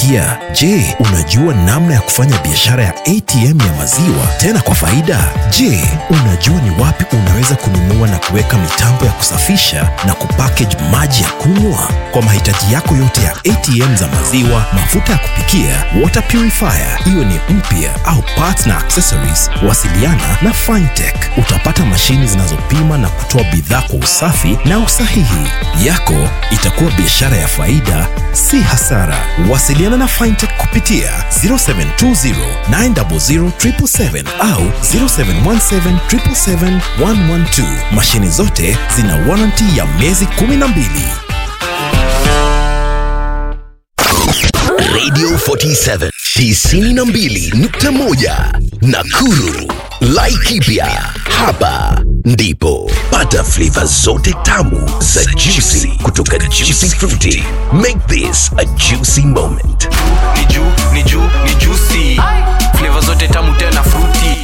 kupikia? Je, unajua namna ya kufanya biashara ya ATM ya maziwa tena kwa faida? Je, unajua ni wapi unaweza kununua na kuweka mitambo ya kusafisha na kupackage maji ya kunywa? Kwa mahitaji yako yote ya ATM za maziwa, mafuta ya kupikia, water purifier, iwe ni mpya au parts na accessories, wasiliana na Fintech. Utapata mashini zinazopima na kutoa bidhaa kwa usafi na usahihi. Yako itakuwa biashara ya faida, si hasara. Wasiliana na Fintech kupitia 0720 900 777 au 0717 777 112. Mashini zote zina warranty ya miezi 12. Radio 47 92.1 Nakuru. Laikipia hapa ndipo pata flavor zote tamu za juicy kutoka Juicy Fruity. Make this a juicy moment. ni juu ni juu ni juicy flavor zote tamu tena fruity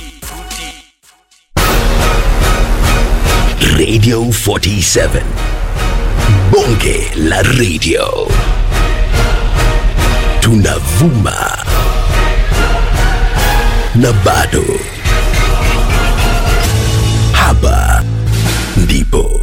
Radio 47 Bonge la radio. Tunavuma na bado hapa ndipo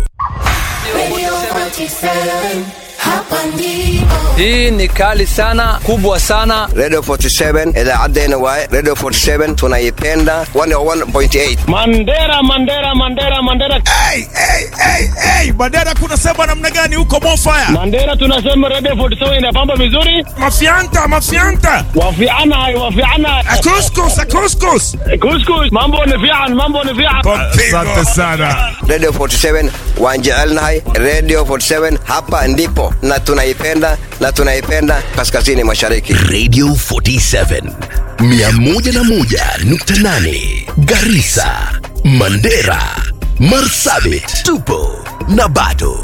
Hii ni kali sana, kubwa sana. Radio 47 idhaa NY Radio 47 tunaipenda 101.8 Mandera, Mandera, Mandera, Mandera, Hey, hey, hey, hey. Mandera kunasema namna gani huko Mofaya? Mandera, tunasema Radio 47 inapamba vizuri, Mafianta, mafianta. wafiana wafiana, Akuskus, akuskus. kuskus, mambo ni fian, mambo ni fian. Asante sana. Radio 47 wanjaalnahay Radio 47 hapa ndipo na tunaipenda na tunaipenda kaskazini mashariki Radio 47 101.8 Garissa, Mandera, Marsabit, tupo na bado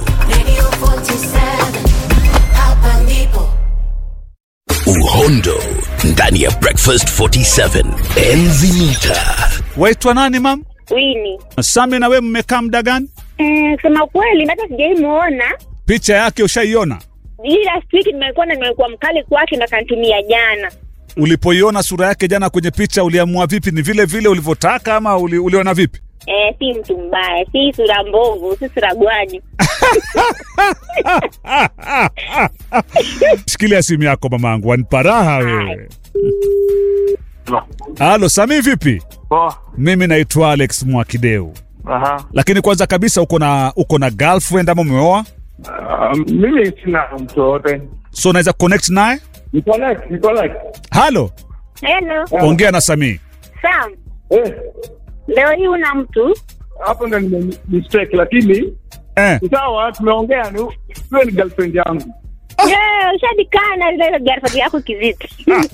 uhondo ndani ya Breakfast 47 enzi mita Waitwa nani mam? Wini. Sami na we mmekaa muda gani? Mm, kusema kweli hata sijaimuona. Picha yake ushaiona? Hii last week nimekuwa na nimekuwa mkali kwake na kanitumia jana. Ulipoiona sura yake jana kwenye picha, uliamua vipi? Ni vile vile ulivyotaka ama uli, uliona vipi? Eh, si mtu mbaya, si sura mbovu, si sura gwani. Shikilia simu yako mamangu, wanipa raha wewe. Halo Sami, vipi? Poa. Mimi naitwa Alex Mwakideu, Aha. lakini kwanza kabisa uko na uko na girlfriend ama umeoa? Uh, mimi sina mtu wote. So unaweza connect naye? Niko like, niko like. Halo, Hello. ongea na Sami. Sam, Eh, leo hii una mtu? hapo ndo nime mistake lakini Eh, sawa tumeongea ni wewe ni girlfriend yangu. Yeah, ushadikana ile girlfriend yako kivipi?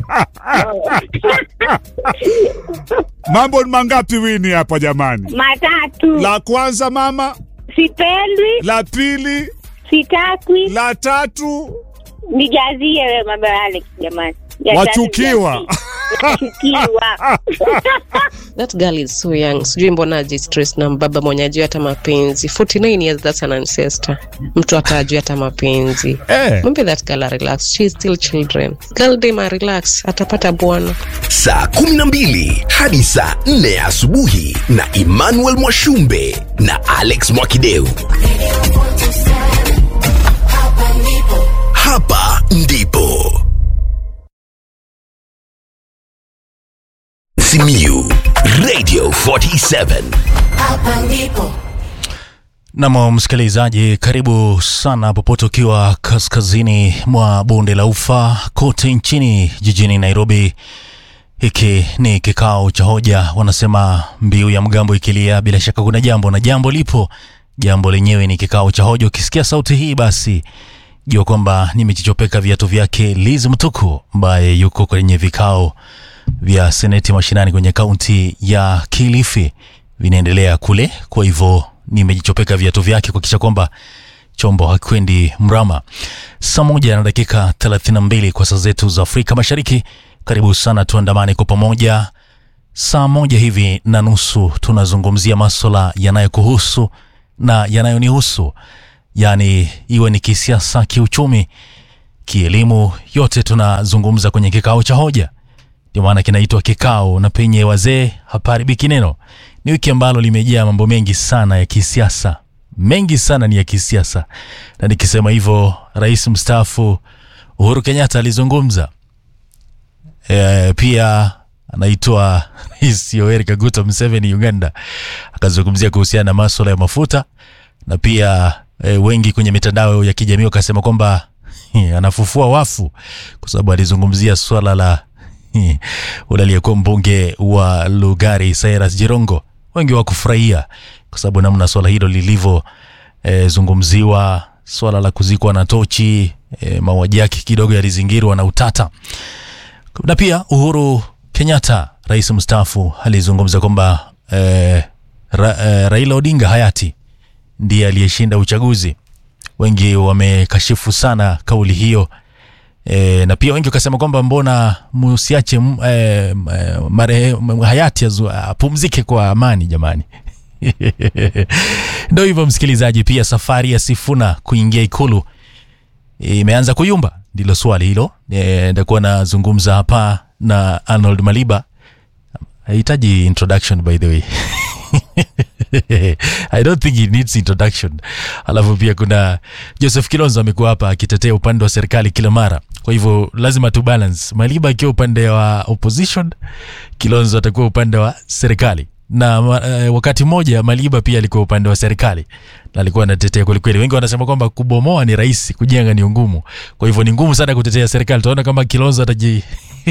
mambo ni mangapi wini hapa jamani? Matatu. La kwanza mama, Sipendwi, la pili, sitakwi, la tatu nijazie wewe mambo ya Alex jamani. Ya tatu wachukiwa. nijazie. Wachukiwa. That girl is so young. Sijui mbona ajistress na mbaba mwenye ajui hata mapenzi. 49 years that's an ancestor. Mtu hata ajui hata mapenzi. Eh. Mwambie that girl a relax. She is still children. Girl dem a relax. Atapata bwana. saa 12 hadi saa 4 asubuhi na Emmanuel Mwashumbe na Alex Mwakideu. Hapa ndipo Simiu Radio 47 Nam msikilizaji, karibu sana popote ukiwa kaskazini mwa bonde la ufa kote nchini jijini Nairobi. Hiki ni kikao cha hoja, wanasema mbiu ya mgambo ikilia, bila shaka kuna jambo na jambo lipo. Jambo lenyewe ni kikao cha hoja. Ukisikia sauti hii, basi jua kwamba nimechichopeka viatu vyake Liz Mtuku ambaye yuko kwenye vikao vya seneti mashinani kwenye kaunti ya Kilifi vinaendelea kule. Kwa hivyo nimejichopeka viatu vyake kuhakikisha kwamba chombo hakwendi mrama. Saa moja na dakika 32 kwa saa zetu za Afrika Mashariki. Karibu sana, tuandamane kwa pamoja. Saa moja hivi na nusu tunazungumzia maswala yanayokuhusu na yanayonihusu, yaani iwe ni kisiasa, kiuchumi, kielimu, yote tunazungumza kwenye kikao cha hoja. Ndio maana kinaitwa kikao, na penye wazee hapaharibiki neno. Ni wiki ambalo limejaa mambo mengi sana ya kisiasa, mengi sana ni ya kisiasa, na nikisema hivyo, rais mstaafu Uhuru Kenyatta alizungumza e, pia anaitwa Rais Yoweri Kaguta Museveni Uganda akazungumzia kuhusiana na masuala ya mafuta na pia e, wengi kwenye mitandao ya kijamii wakasema kwamba hi, anafufua wafu kwa sababu alizungumzia swala la hi, ule aliyekuwa mbunge wa Lugari Cyrus Jirongo. Wengi wakufurahia kwa sababu namna swala hilo lilivyo e, zungumziwa, swala la kuzikwa na tochi e, mauaji yake kidogo yalizingirwa na utata na pia Uhuru Kenyatta rais mstaafu alizungumza kwamba eh, ra, eh, Raila Odinga hayati ndiye aliyeshinda uchaguzi. Wengi wamekashifu sana kauli hiyo e, na pia wengi wakasema kwamba mbona msiache m- eh, eh, mare, m- hayati azu- apumzike kwa amani jamani. Ndo hivyo msikilizaji, pia safari ya Sifuna kuingia ikulu imeanza kuyumba, ndilo swali hilo. Eh, Nitakuwa nazungumza hapa na Arnold Maliba, hahitaji introduction by the way I don't think he needs introduction. Alafu pia kuna Joseph Kilonzo amekuwa hapa akitetea upande wa serikali kila mara, kwa hivyo lazima tu balance. Maliba akiwa upande wa opposition, Kilonzo atakuwa upande wa serikali na uh, wakati mmoja Maliba pia alikuwa upande wa serikali na alikuwa anatetea kwelikweli. Wengi wanasema kwamba kubomoa ni rahisi, kujenga ni ngumu. Kwa hivyo ni ngumu sana kutetea serikali. Tunaona kama Kilonzo ataji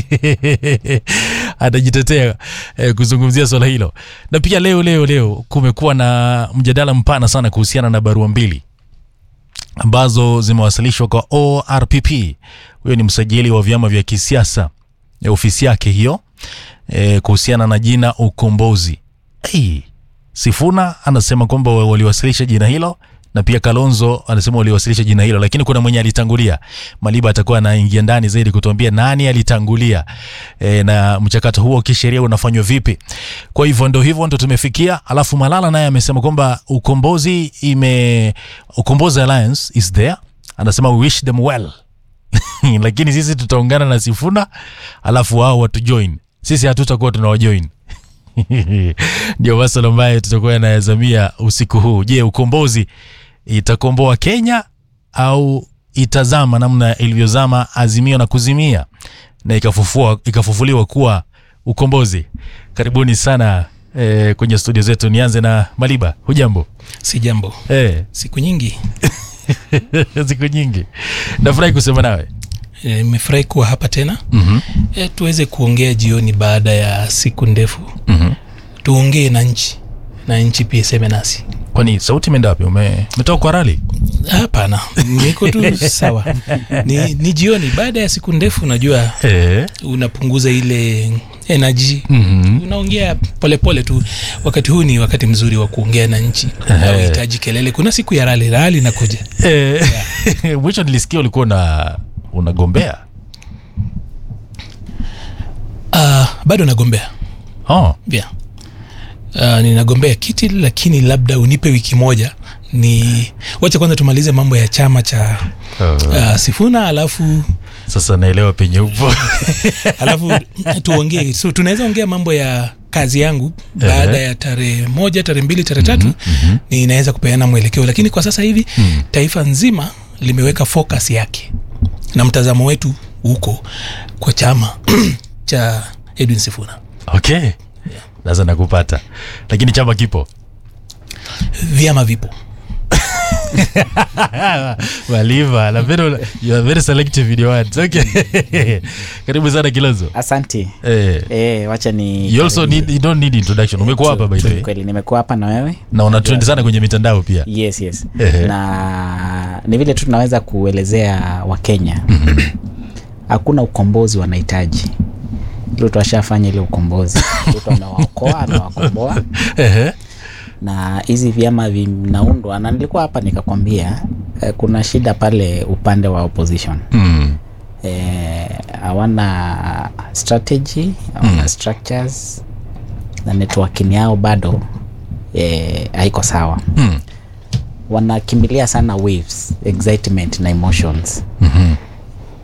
atajitetea eh, kuzungumzia swala hilo. Na pia leo leo leo kumekuwa na mjadala mpana sana kuhusiana na barua mbili ambazo zimewasilishwa kwa ORPP. Huyo ni msajili wa vyama vya kisiasa ya ofisi yake hiyo e, kuhusiana na jina Ukombozi. Hey, Sifuna anasema kwamba wa- waliwasilisha jina hilo na pia Kalonzo anasema waliwasilisha jina hilo, lakini kuna mwenye alitangulia. Maliba atakuwa anaingia ndani zaidi kutuambia nani alitangulia e, na mchakato huo kisheria unafanywa vipi. Kwa hivyo ndo hivyo ndo tumefikia. Alafu Malala naye amesema kwamba ukombozi ime Ukombozi Alliance is there, anasema we wish them well lakini sisi tutaungana na Sifuna alafu wao watujoin, sisi hatutakuwa tunawajoin. Ndio maswala ambayo tutakuwa yanayazamia usiku huu. Je, ukombozi itakomboa Kenya au itazama namna ilivyozama Azimio na kuzimia na ikafufua, ikafufuliwa kuwa ukombozi? Karibuni sana eh, kwenye studio zetu. Nianze na Maliba, hujambo? Si jambo. Eh, Siku nyingi siku nyingi. Nafurahi kusema nawe. Eh, nimefurahi kuwa hapa tena Mhm. e, tuweze kuongea jioni baada ya siku ndefu Mhm. tuongee na nchi na nchi pia iseme nasi Kwani sauti imeenda wapi? Ume- Umetoka kwa rali? hapana niko tu sawa ni, ni jioni baada ya siku ndefu unajua Eh. unapunguza ile energy Mhm. unaongea polepole tu wakati huu ni wakati mzuri wa kuongea na nchi Ehe. auhitaji kelele kuna siku ya rali rali nakuja Eh, mwisho nilisikia ulikuwa una unagombea. uh, bado nagombea Oh. yeah. uh, ninagombea kiti lakini labda unipe wiki moja ni wacha kwanza tumalize mambo ya chama cha uh, sifuna alafu Sasa naelewa penye upo. alafu tuongee so tunaweza ongea mambo ya kazi yangu baada Ehe. ya tarehe moja tarehe mbili tarehe tatu ninaweza kupeana mwelekeo lakini kwa sasa hivi taifa nzima limeweka focus yake na mtazamo wetu huko kwa chama cha edwin sifuna Okay. Sasa nakupata. Lakini chama kipo. vyama vipo Maliva, na very, you are very selective in your words. Okay. Karibu sana Kilozo. asante Eh. eh, wacha ni You also need, you don't need introduction. Umekuwa hapa by the way. kweli nimekuwa hapa na wewe Na una trend sana kwenye mitandao pia. yes yes Ehe. na ni vile tu tunaweza kuelezea wakenya hakuna ukombozi wanahitaji ruto ashafanya ile ukombozi ruto amewaokoa amewakomboa Ehe. na hizi vyama vinaundwa na nilikuwa hapa nikakwambia eh, kuna shida pale upande wa opposition Mm. eh, hawana strategy hawana Mm. structures na networking yao bado eh, haiko sawa Mm. wanakimbilia sana waves excitement na emotions Mhm.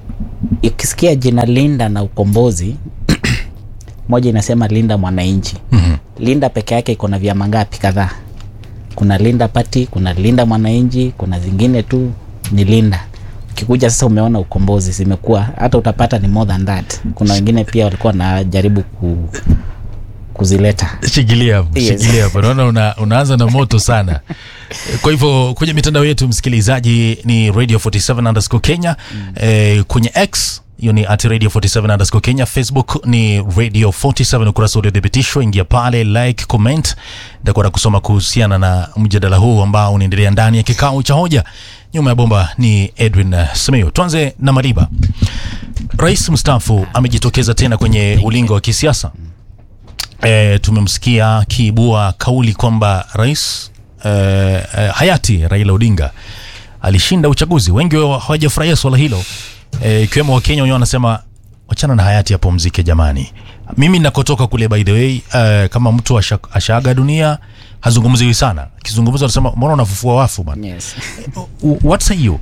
ukisikia jina linda na ukombozi moja inasema linda mwananchi Mhm. linda peke yake iko na vyama ngapi kadhaa kuna linda pati kuna linda mwananchi kuna zingine tu ni linda ukikuja sasa umeona ukombozi zimekuwa hata utapata ni more than that kuna wengine pia walikuwa wanajaribu ku, kuzileta shikilia hapo Yes. shikilia hapo naona una, unaanza na moto sana kwa hivyo kwenye mitandao yetu msikilizaji ni radio 47 underscore kenya eh, kwenye x hiyo ni at radio 47 underscore kenya facebook ni radio 47 ukurasa uliothibitishwa ingia pale like comment nitakuwa na kusoma kuhusiana na mjadala huu ambao unaendelea ndani ya kikao cha hoja nyuma ya bomba ni edwin uh, simiyu tuanze na maliba rais mstaafu amejitokeza tena kwenye ulingo wa kisiasa e, tumemsikia akiibua kauli kwamba rais e, e, hayati Raila Odinga alishinda uchaguzi. Wengi wa- hawajafurahia swala hilo eh, ikiwemo Wakenya wenyewe wanasema wachana na hayati apumzike jamani. Mimi nakotoka kule by the way uh, kama mtu asha, ashaaga dunia hazungumziwi sana, akizungumza wanasema mbona unafufua wafu bana. Yes. What say you?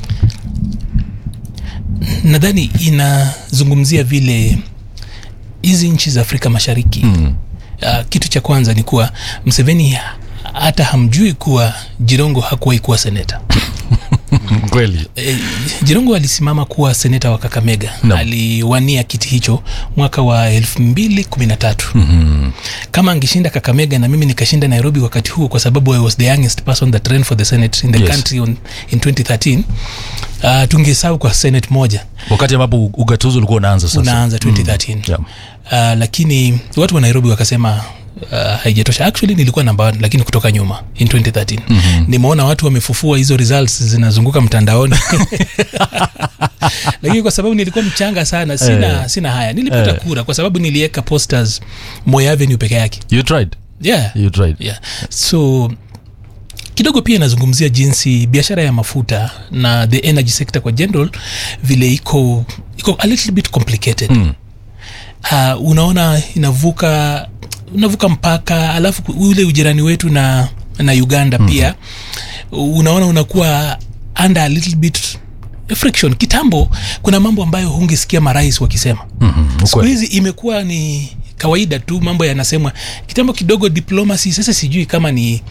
nadhani inazungumzia vile hizi nchi za afrika mashariki mm. uh, kitu cha kwanza ni kuwa mseveni hata hamjui kuwa jirongo hakuwahi kuwa seneta Kweli. e, jirongo alisimama kuwa seneta wa kakamega No. aliwania kiti hicho mwaka wa elfu mbili kumi na tatu Mhm. kama angeshinda kakamega na mimi nikashinda nairobi wakati huo kwa sababu i was the youngest person that ran for the senate in the Yes. country on, in 2013 uh, tungesau kwa senate moja Wakati ambapo ugatuzi ulikuwa unaanza sasa. unaanza 2013 Yeah. uh, lakini watu wa nairobi wakasema uh, haijatosha actually nilikuwa namba one, lakini kutoka nyuma in 2013 Mhm. nimeona watu wamefufua hizo results zinazunguka mtandaoni lakini kwa sababu nilikuwa mchanga sana sina, Eh. sina haya nilipata Eh. kura kwa sababu niliweka posters Moi Avenue peke yake You tried? yeah. You tried. yeah. so kidogo pia inazungumzia jinsi biashara ya mafuta na the energy sector kwa general vile iko iko a little bit complicated Mm. uh, unaona inavuka unavuka mpaka alafu ku- ule ujirani wetu na na uganda mm-hmm. pia unaona unakuwa under a little bit friction kitambo kuna mambo ambayo hungesikia marais wakisema Mhm. siku Ukweli. hizi imekuwa ni kawaida tu mambo yanasemwa kitambo kidogo diplomacy sasa sijui kama ni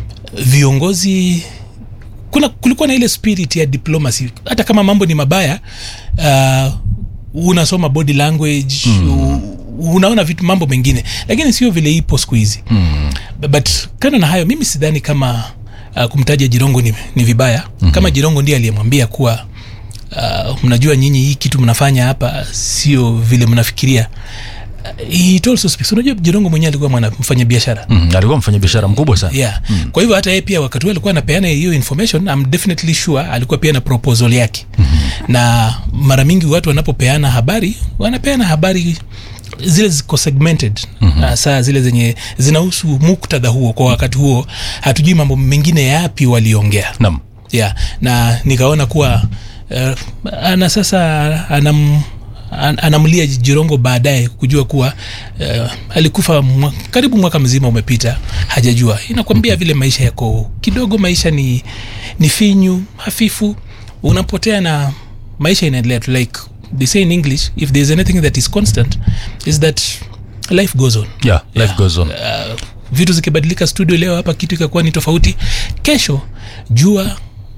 viongozi kuna kulikuwa na ile spirit ya diplomacy hata kama mambo ni mabaya uh, unasoma body language mm. unaona vitu mambo mengine lakini sio vile ipo siku hizi Mm. but kando na hayo mimi sidhani kama uh, kumtaja jirongo ni, ni vibaya mm-hmm. kama jirongo ndiye aliyemwambia kuwa uh, mnajua nyinyi hii kitu mnafanya hapa sio vile mnafikiria uh, it also speaks unajua jirongo mwenyewe alikuwa mwana mfanya biashara Mm. Alikuwa mfanya biashara mkubwa sana. yeah. mm. kwa hivyo hata yeye pia wakati huo alikuwa anapeana hiyo information I'm definitely sure alikuwa pia na proposal yake mm-hmm. na mara mingi watu wanapopeana habari wanapeana habari zile ziko segmented mm-hmm. uh, saa zile zenye zinahusu muktadha huo kwa wakati huo hatujui mambo mengine yapi waliongea Naam. yeah. na nikaona kuwa uh, ana sasa anam an- anamlia jirongo baadaye kujua kuwa uh, alikufa mwa, karibu mwaka mzima umepita hajajua inakwambia vile maisha yako kidogo maisha ni, ni finyu hafifu unapotea na maisha inaendelea tu like they say in english if there's anything that is constant is that life goes on Yeah, life goes on. uh, vitu zikibadilika studio leo hapa kitu ikakuwa ni tofauti kesho jua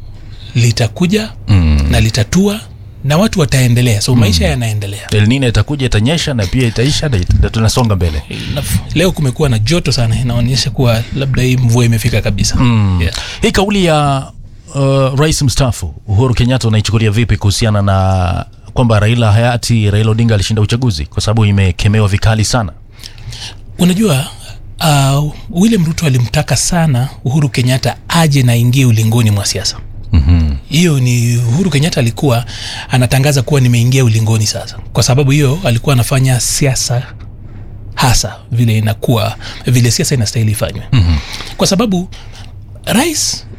litakuja Mm. na litatua na watu wataendelea so maisha yanaendelea El Nino itakuja itanyesha na pia itaisha na it- na tunasonga mbele. Na- leo kumekuwa na joto sana inaonyesha kuwa labda hii mvua imefika kabisa Mm. yeah. Hii kauli ya uh, rais mstaafu Uhuru Kenyatta unaichukulia vipi kuhusiana na kwamba Raila hayati Raila Odinga alishinda uchaguzi kwa sababu imekemewa vikali sana. unajua uh, william ruto alimtaka sana uhuru kenyatta aje na aingie ulingoni mwa siasa Mhm. hiyo ni uhuru kenyatta alikuwa anatangaza kuwa nimeingia ulingoni sasa kwa sababu hiyo alikuwa anafanya siasa hasa vile inakuwa vile siasa inastahili ifanywe Mhm. kwa sababu rais